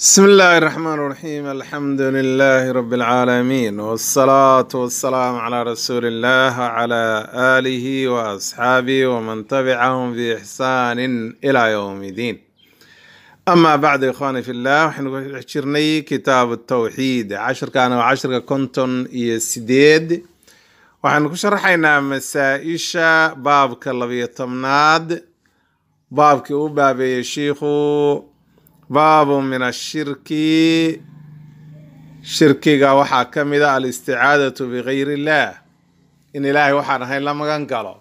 بسم الله الرحمن الرحيم الحمد لله رب العالمين والصلاة والسلام على رسول الله وعلى آله وأصحابه ومن تبعهم بإحسان إلى يوم الدين أما بعد إخواني في الله وحن حجرني كتاب التوحيد عشر كان وعشر كنتم يسديد وحن كشرحينا مسائشة باب كاللبية تمناد باب كأوباب يشيخو baabu min ashirki shirkiga waxaa ka mid a alisticaadatu bigayr illaah in ilaahay waxaan ahayn la magan galo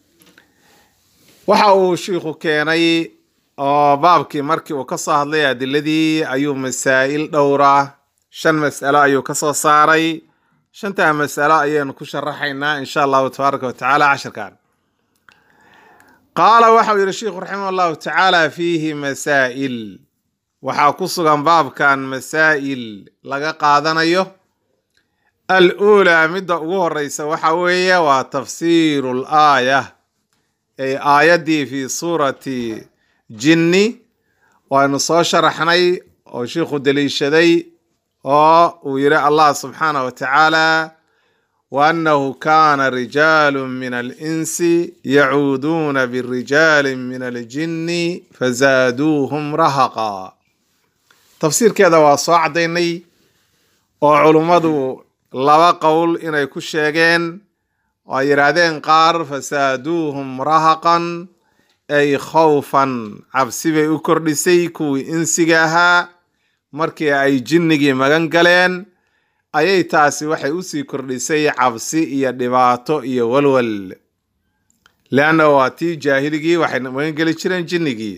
waxa uu shiikhu keenay oo baabkii markii uu ka soo hadlay adiladii ayuu masaa'il dhowra shan mas'alo ayuu ka soo saaray shantaa mas'alo ayaynu ku sharaxaynaa insha allahu tabaaraka watacaala cashirkan qaala waxau yihi sheikhu raximah allahu tacaala fiihi masaa'il waxaa ku sugan baabkan masaa'il laga qaadanayo al uulaa midda ugu horeysa waxa weeye waa tafsiiru l aaya ay aayaddii fi suurati jinni waynu soo sharaxnay oo shiikhu daliishaday oo uu yihi allah subxaanah wa tacaala wa annahu kaana rijaalu min alinsi yacuuduuna birijaali min aljinni fazaaduuhum rahaqa tafsiirkeeda waa soo caddaynay oo culummadu laba qowl inay ku sheegeen oo ay yidhaahdeen qaar fasaaduuhum rahaqan ay khawfan cabsi bay u kordhisay kuwii insiga ahaa markii ay jinnigii magan galeen ayay taasi waxay usii kordhisay cabsi iyo dhibaato iyo walwal leanna waa tii jaahiligii waxay magan geli jireen jinnigii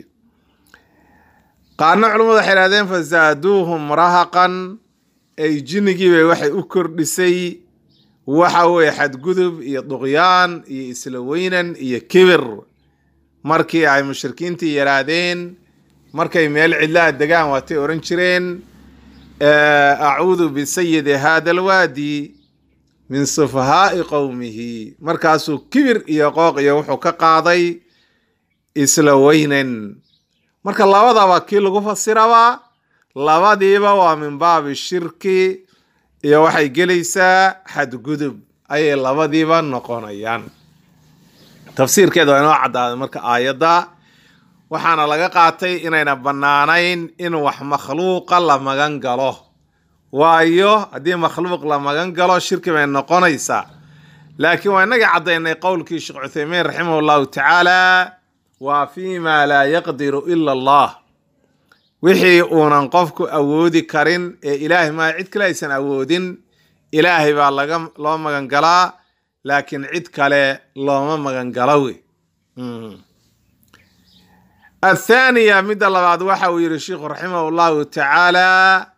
qaarna culummadu waxay idhahdeen fasaaduuhum rahaqan ay jinnigiibay waxay u kordhisay waxa weeye xadgudub iyo duqyaan iyo isla weynan iyo kibir markii ay mushrikiintii yidhaahdeen markay meel cidlaa degaan waatay odhan jireen acuudu bisayidi hada alwaadi min sufahaa'i qowmihi markaasuu kibir iyo qooq iyo wuxuu ka qaaday isla weynan marka labadaba kii lagu fasirabaa labadiiba waa min baabi shirki iyo waxay gelaysaa xadgudub ayay labadiiba noqonayaan tafsiirkeeda waa inoo caddaaday marka aayadda waxaana laga qaatay inayna bannaanayn in wax makhluuqa la magan galo waayo haddii makhluuq la magan galo shirki bay noqonaysaa laakiin waa inagii caddaynay qowlkii sheekh cuthaymiin raximah llahu tacaala waa fi ma laa yaqdiru ila allah wixii uunan qofku awoodi karin ee ilaahay maa cid kale aysan awoodin ilaahay baa laga loo magan galaa laakiin cid kale looma magan galo wey athaaniya midda labaad waxa uu yihi sheikhu raximah llahu tacaala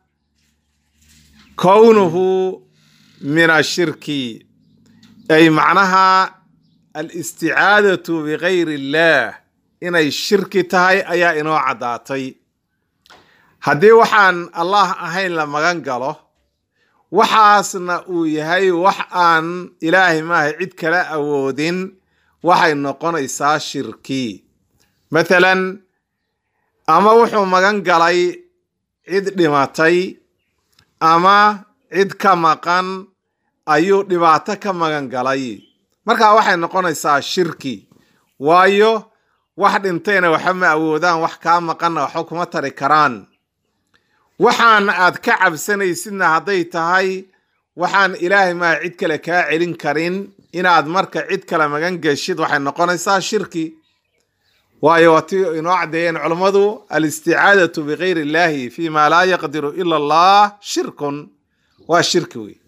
kownuhu min ashirki ay macnaha alisticaadatu bigayr illaah inay shirki tahay ayaa inoo caddaatay haddii waxaan allah ahayn la magan galo waxaasna uu yahay wax aan ilaahay maaha cid kala awoodin waxay noqonaysaa shirki mathalan ama wuxuu magan galay cid dhimatay ama cid ka maqan ayuu dhibaato ka magan galay markaa waxay noqonaysaa shirki waayo wax dhintayna waxba ma awoodaan wax kaa maqanna waxba kuma tari karaan waxaan aad ka cabsanaysidna hadday tahay waxaan ilaahay maa cid kale kaa celin karin inaad marka cid kale magan geshid waxay noqonaysaa shirki waayo waa ti inoo caddeeyeen culummadu alisticaadatu bigayr illaahi fi ma laa yaqdiru ila allah shirkun waa shirki wey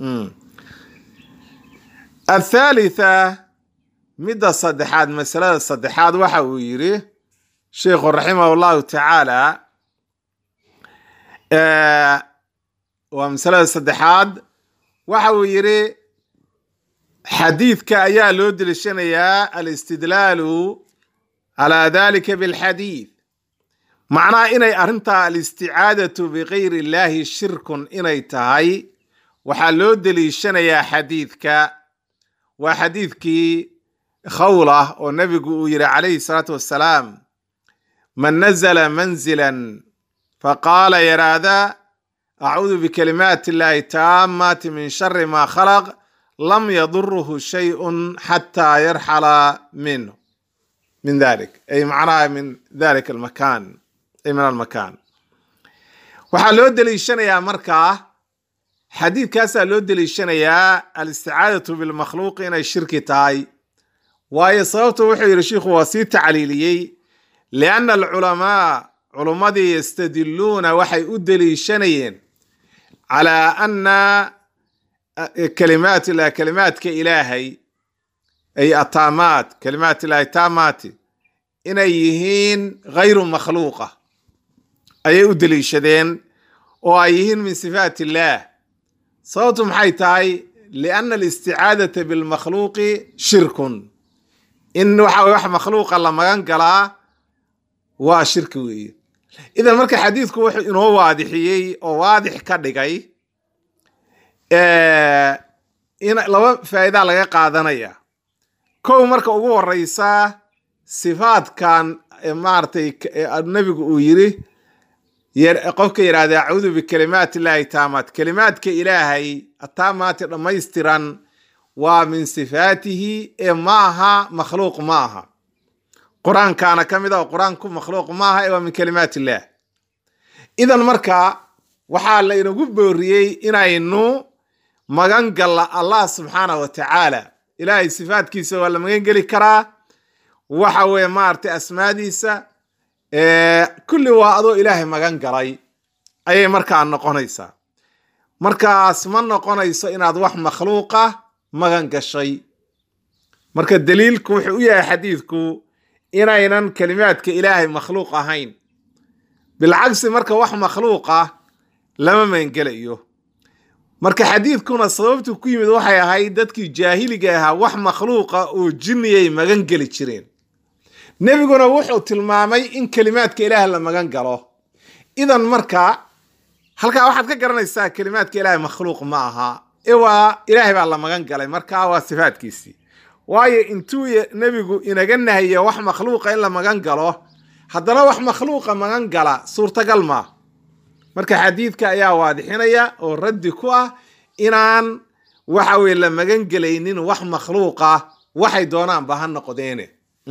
athaalitha midda saddexaad masalada saddexaad waxa uu yidhi sheikhu raximah llahu tacaala waa masalada saddexaad waxa uu yidhi xadiidka ayaa loo delishanayaa alistidlaalu calaa dalika bilxadiid macnaha inay arrintaa alisticaadatu bigayr illaahi shirkun inay tahay waxaa loo deliishanayaa xadiidka waa xadiidkii khawlah oo nebigu uu yihi calayhi salaatu wassalaam man nazla manzilan faqaala yaraahda acuudu bikalimaati illaahi taamaati min shari maa khalaq lam yaduruhu shayun xataa yarxala minhu min dalik ay macnaha min dalika almakan ay min almakan waxaa loo deliishanayaa markaa xadiidkaasaa loo deliishanayaa alisticaadatu bilmakhluuqi inay shirki tahay waayo sababtu wuxuu yidhi shiikhu waa sii tacliiliyey lianna alculamaa culummadii yastadiluuna waxay u deliishanayeen calaa anna kalimaat ilah kalimaadka ilaahay ay ataamaat kalimaat ilahi taamaati inay yihiin gayru makhluuqa ayay u deliishadeen oo ay yihiin min sifaat illaah sababtu maxay tahay lianna alisticaadata bilmakhluuqi shirkun in waxa wax makhluuqa la magan galaa waa shirki weeye idan marka xadiidku wuxuu inoo waadixiyey oo waadix ka dhigay in laba faa'iidaa laga qaadanaya kow marka ugu horeysa sifaadkan maaragtay nebigu uu yiri qofka yidhahda acuudu bikalimaat illaahi taamaat kalimaadka ilaahay ataamaati dhammaystiran waa min sifaatihi ee ma aha makhluuq ma aha qur-aankaana ka mid a oo qur-aanku makhluuq ma aha ee waa min kalimaat illaah idan marka waxaa la inagu booriyey inaynu magan galla allah subxaana wa tacaala ilaahay sifaatkiisa waa la magan geli karaa waxa weeye maaragtay asmaadiisa kulli waa adoo ilaahay magan galay ayay markaa noqonaysaa markaas ma noqonayso inaad wax makhluuqa magan gashay marka daliilku wuxuu u yahay xadiidku inaynan kalimaadka ilaahay makhluuq ahayn bilcagsi marka wax makhluuqa lama magangelayo marka xadiidkuna sababtu ku yimid waxay ahayd dadkii jaahiliga ahaa wax makhluuqa oo jinniyay magan geli jireen nebiguna wuxuu tilmaamay in kelimaadka ilaah la magan galo idan marka halkaa waxaad ka garanaysaa kelimaadka ilaahay makhluuq ma aha ee waa ilaahay baa la magan galay marka waa sifaadkiisii waayo intuu nebigu inaga nahiyo wax makhluuqa in la magan galo haddana wax makhluuqa magan gala suurtagal maa marka xadiidka ayaa waadixinaya oo raddi ku ah inaan waxa weye la magan gelaynin wax makhluuqa waxay doonaanba ha noqdeene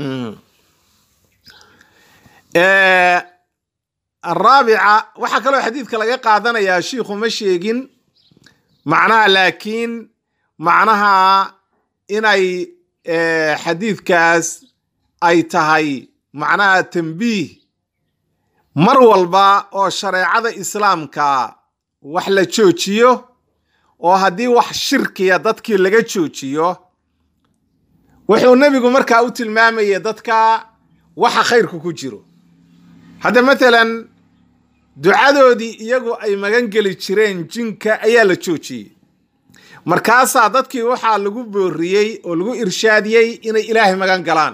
araabica waxaa kaloo xadiidka laga qaadanayaa shiikhu ma sheegin macnaha laakiin macnaha inay xadiidkaas ay tahay macnaha tambiih mar walba oo shareecada islaamka wax la joojiyo oo haddii wax shirkiya dadkii laga joojiyo wuxuu nebigu markaa u tilmaamayay dadka waxa khayrku ku jiro hadda matalan ducadoodii iyagu ay magan geli jireen jinka ayaa la joojiyey markaasaa dadkii waxaa lagu booriyey oo lagu irshaadiyey inay ilaahay magan galaan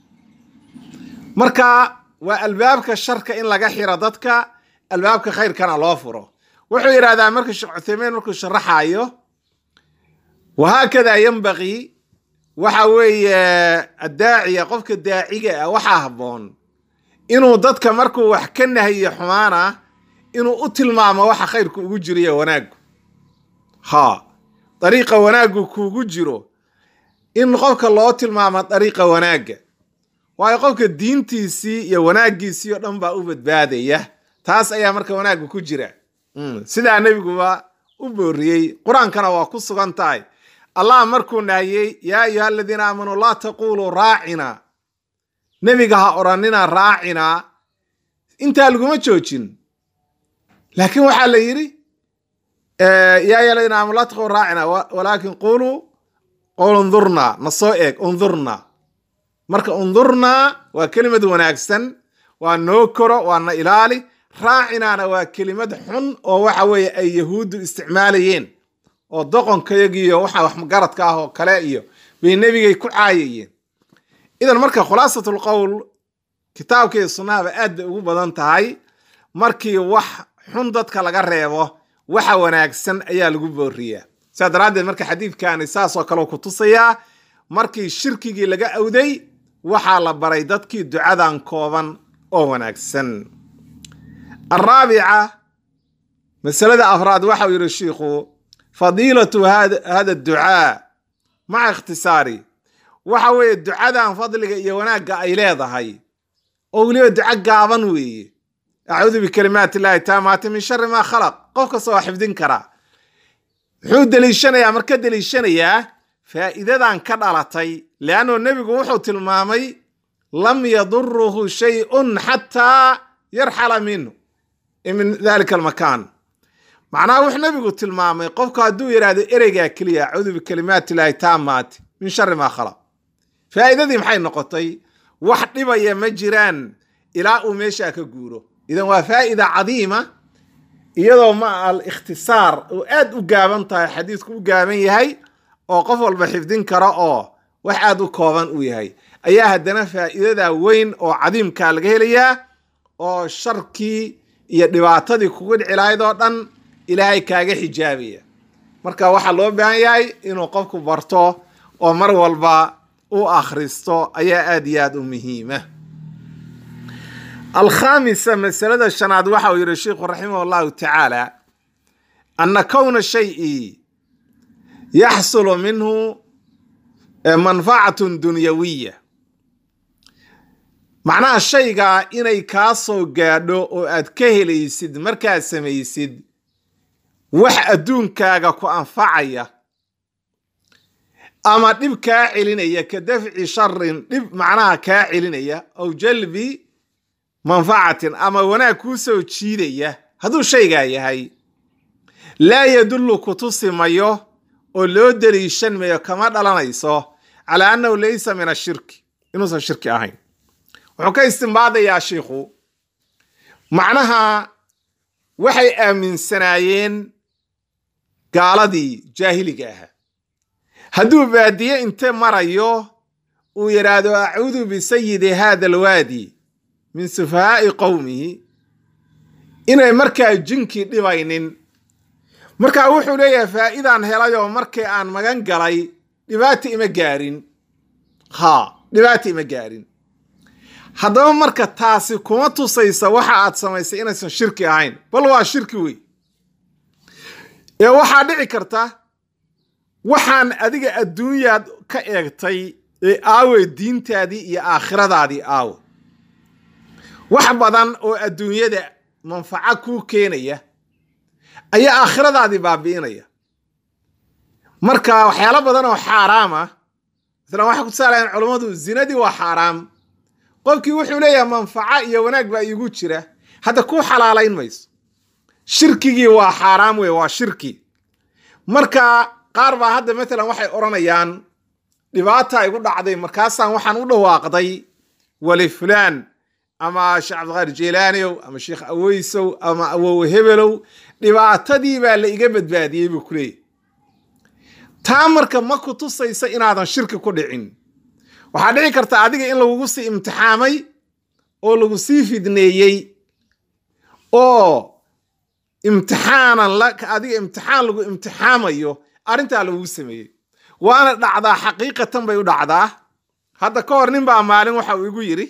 marka waa albaabka sharka in laga xiro dadka albaabka khayrkana loo furo wuxuu yidhahdaa marka sheekh cuthaymein markuu sharaxayo wahaakada yambaqii waxa weeye addaaciya qofka daaciga ah waxaa habboon inuu dadka markuu wax ka nahiyo xumaana inuu u tilmaamo waxa khayrku ugu jiriyo wanaaggu ha dariiqa wanaaggu kuugu jiro in qofka loo tilmaamo dariiqa wanaagga waayo qofka diintiisii iyo wanaaggiisii oo dhan baa u badbaadaya taas ayaa marka wanaagga ku jira sidaa nebiguba u booriyey qur-aankana waa ku sugan tahay allah markuu nahiyey yaa ayuha aladiina aamanuu laa taquluu raacina nebiga ha odhanina raacina intaa laguma joojin laakiin waxaa la yidhi yaa ayuha aladiina aamanu laa taquluu raacina walaakin quluu qul undurna na soo eeg undurna marka undurna waa kelimad wanaagsan waa noo koro waa na ilaali raacinaana waa kelimad xun oo waxa weeye ay yahuuddu isticmaalayeen oo doqonkayagiiyo waxa waxgaradka ah oo kale iyo bay nebigay ku caayayeen idan marka khulaasatul qowl kitaabka iyo sunnahaba aad bay ugu badan tahay markii wax xun dadka laga reebo waxa wanaagsan ayaa lagu booriyaa sidaa daraaddeed marka xadiidkani saasoo kale ku tusayaa markii shirkigii laga awday waxaa la baray dadkii ducadan kooban oo wanaagsan araabica masalada afraad waxau yidhi shiikhu fadiilatu hada ducaa maca ikhtisaari waxa weeye ducadan fadliga iyo wanaagga ay leedahay oo weliba duco gaaban weeye acuudu bikalimaati illahi taamaati min shari maa khalaq qof kasta waa xifdin karaa muxuu deliishanayaa marka deliishanayaa faa'iidadan ka dhalatay leannu nebigu wuxuu tilmaamay lam yaduruhu shay-un xataa yarxala minhu min dalika almakaan macnaha wuxuu nebigu tilmaamay qofku hadduu yidhaahdo ereygaa keliya acuudu bikalimaati illahi taamaati min shari maa khalaq faa'iidadii maxay noqotay wax dhibaya ma jiraan ilaa uu meeshaa ka guuro idan waa faa'ida cadiima iyadoo ma al ikhtisaar oo aad u gaaban tahay xadiisku u gaaban yahay oo qof walba xifdin karo oo wax aad u kooban uu yahay ayaa haddana faa'iidada weyn oo cadiimkaa laga helayaa oo sharkii iyo dhibaatadii kugu dhici lahayd oo dhan ilaahay kaaga xijaabaya marka waxaa loo baahan yahay inuu qofku barto oo mar walba u akhristo ayaa aad iyo aad u muhiima alkhaamisa masalada shanaad waxa uu yidhi sheikhu raximah allahu tacaala ana kowna shayi yaxsulu minhu manfacatun dunyawiya macnaha shaygaa inay kaa soo gaadho oo aad ka helaysid markaad samaysid wax adduunkaaga ku anfacaya ama dhib kaa celinaya ka dafci sharin dhib macnaha kaa celinaya aw jalbi manfacatin ama wanaag kuu soo jiidaya hadduu shaygaa yahay laa yadullu kutusi mayo oo loo deliishan mayo kama dhalanayso calaa annahu laysa min ashirki inuusan shirki ahayn wuxuu ka istimbaadayaa shiikhu macnaha waxay aaminsanaayeen gaaladii jaahiliga ahaa hadduu baadiye inte marayo uu yidhaahdo acuudu bisayidi hada alwaadi min sufahaa'i qowmihi inay markaa jinkii dhibaynin markaa wuxuu leeyahay faa'iidaan helayoo markii aan magan galay dhibaata ima gaarin ha dhibaata ima gaarin haddaba marka taasi kuma tusaysa waxa aad samaysay inaysan shirki ahayn bal waa shirki wey ee waxaa dhici karta waxaan adiga adduunyaad ka eegtay ee aawe diintaadii iyo aakhiradaadii aawe wax badan oo adduunyada manfaco kuu keenaya ayaa aakhiradaadii baabi'inaya marka waxyaalo badan oo xaaraam ah masalan waxay ku tusaalayan culummadu zinadii waa xaaraam qofkii wuxuu leeyahay manfaco iyo wanaag baa iigu jira hadda kuu xalaalayn mayso shirkigii waa xaaraam wey waa shirki marka qaar baa hadda matalan waxay odhanayaan dhibaata igu dhacday markaasaan waxaan u dhawaaqday wali fulaan ama sheekh cabdiqaadir jeylaaniow ama sheekh aweysow ama awow hebelow dhibaatadii baa la iga badbaadiyey buu ku leeyahy taa marka ma ku tusaysa inaadan shirki ku dhicin waxaa dhici karta adiga in lagugu sii imtixaamay oo lagu sii fidneeyey oo imtixaanan adiga imtixaan lagu imtixaamayo arrintaa lagugu sameeyey waana dhacdaa xaqiiqatan bay u dhacdaa hadda ka hor nin baa maalin waxa uu igu yidhi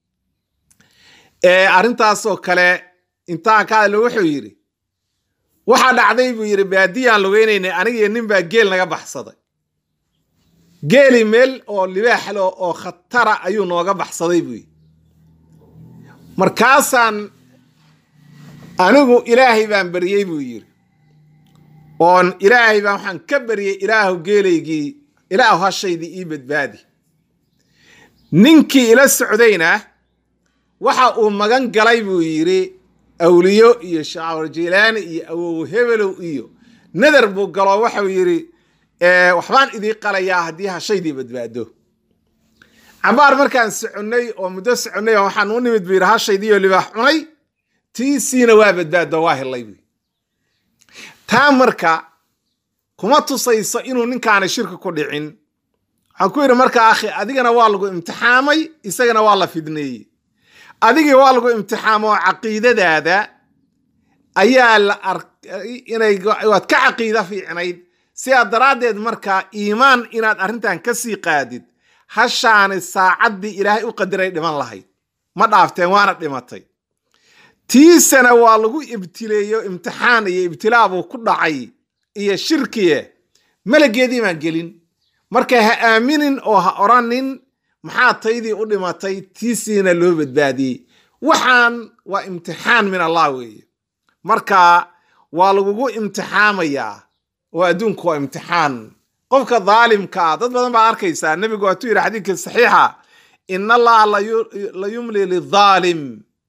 arrintaasoo kale intaan ka hadlo wuxuu yidhi waxaa dhacday buu yidhi baadiyaan lugeynaynay anigiyo nin baa geel naga baxsaday geeli meel oo libaaxlo oo khatara ayuu nooga baxsaday buu yidhi markaasaan anigu ilaahay baan beriyey buu yidhi oon ilaahay baan waxaan ka beriyey ilaahu geelaygii ilaahu hashaydii ii badbaadi ninkii ila socdayna waxa uu magan galay buu yidhi awliyo iyo shaacur jilaani iyo awow hebelow iyo nadar buu galo waxau yidhi waxbaan idii qalayaa haddii hashaydii badbaado cabaar markaan soconnay oo muddo soconnay waxaan u nimid buu yidhi hashaydiioo libaax cunay tiisiina waa badbaado waa helay buu taa marka kuma tusayso inuu ninkaana shirki ku dhicin waxaan ku yidhi marka akhi adigana waa lagu imtixaamay isagana waa la fidneeyey adigii waa lagu imtixaamo caqiidadaada ayaa la arkay inay waad ka caqiida fiicnayd sidaa daraaddeed markaa iimaan inaad arrintan ka sii qaadid hashaani saacaddii ilaahay u qadiray dhiman lahayd ma dhaafteen waana dhimatay tiisana waa lagu ibtileeyo imtixaan iyo ibtilaa buu ku dhacay iyo shirkiye malageedii baan gelin marka ha aaminin oo ha oranin maxaa taydii u dhimatay tiisiina loo badbaadiyey waxaan waa imtixaan min allah weeye marka waa lagugu imtixaamayaa oo adduunku waa imtixaan qofka daalimka ah dad badan baad arkaysaa nebigu waatuu yidhi xadiidka saxiixa in allaha la yumli lidaalim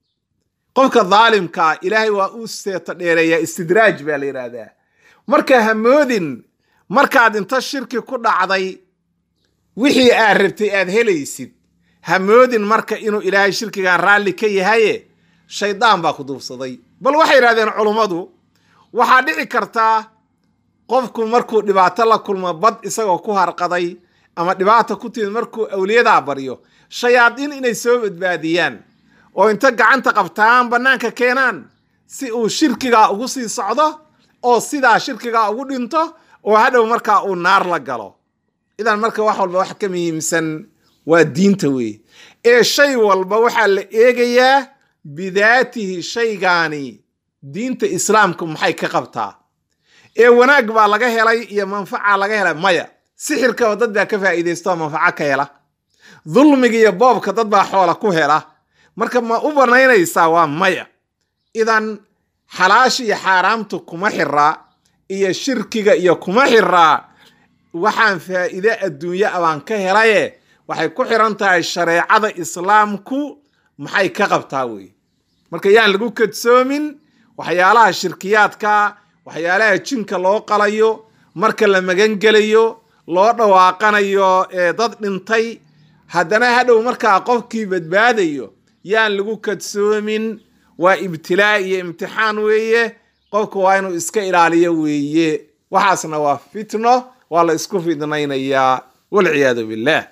qofka daalimka ah ilaahay waa u seeto dheereeyaa istidraaj baa la yidhaahdaa marka hamoodin markaad inta shirki ku dhacday wixii aad rabtay aad helaysid hamoodin marka inuu ilaahay shirkigan raalli ka yahaye shaydaan baa ku duubsaday bal waxay yidhahdeen culummadu waxaa dhici kartaa qofku markuu dhibaato la kulmo bad isagoo ku harqaday ama dhibaata ku timid markuu awliyadaa baryo shayaadiin inay soo badbaadiyaan oo inta gacanta qabtaan bannaanka keenaan si uu shirkigaa ugu sii socdo oo sidaa shirkigaa ugu dhinto oo hadhow markaa uu naar la galo idan marka wax walba wax ka muhiimsan waa diinta weeye ee shay walba waxaa la eegayaa bidaatihi shaygaani diinta islaamka maxay ka qabtaa ee wanaag baa laga helay iyo manfaca laga helay maya sixirkaba dad baa ka faa'iidaystooo manfaco ka hela dulmiga iyo boobka dad baa xoola ku hela marka ma u banaynaysaa waa maya idan xalaasha iyo xaaraamtu kuma xiraa iyo shirkiga iyo kuma xiraa waxaan faa'iide adduunye abaan ka helaye waxay ku xiran tahay shareecada islaamku maxay ka qabtaa wey marka yaan lagu kadsoomin waxyaalaha shirkiyaadka waxyaalaha jinka loo qalayo marka la magangelayo loo dhawaaqanayo ee dad dhintay haddana hadhow markaa qofkii badbaadayo yaan lagu kadsoomin waa ibtilaa iyo imtixaan weeye qofku waa inuu iska ilaaliyo weeye waxaasna waa fitno waa la isku fidnaynayaa walciyaadu billah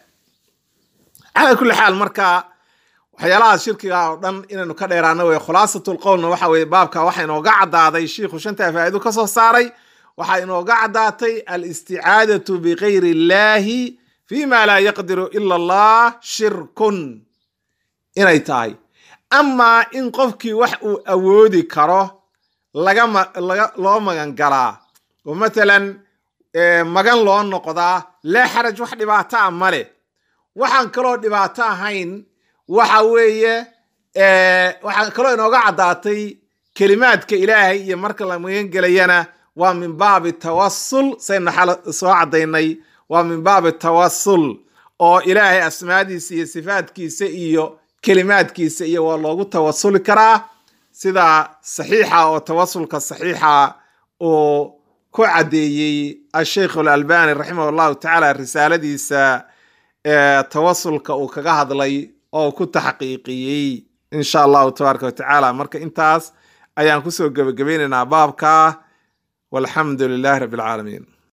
calaa kulli xaal marka waxyaalahaas shirkiga oo dhan inaynu ka dheeraano wey khulaasatul qowlna waxa weye baabka waxa inooga caddaaday shiikhu shantaa faa'ido ka soo saaray waxaa inooga caddaatay alisticaadatu bikayri illaahi fi ma laa yaqdiru ila allah shirkun inay tahay amaa in qofkii wax uu awoodi karo lagama laga loo magan galaa oo matalan magan loo noqdaa laa xaraj wax dhibaato a male waxaan kaloo dhibaato ahayn waxa weeye waxaa kaloo inooga caddaatay kelimaadka ilaahay iyo marka la magan gelayana waa min baabi tawasul saynu xal soo caddaynay waa min baabi tawasul oo ilaahay asmaadiisa iyo sifaadkiisa iyo kelimaadkiisa iyo waa loogu tawasuli karaa sida saxiixa oo tawasulka saxiixa uu ku caddeeyey asheikh alalbani raximah allahu tacaala risaaladiisa tawasulka uu kaga hadlay oo ku taxqiiqiyey insha allahu tabaaraka wa tacaala marka intaas ayaan kusoo gebagabaynaynaa baabka walxamdu lilahi rabbi alcaalamiin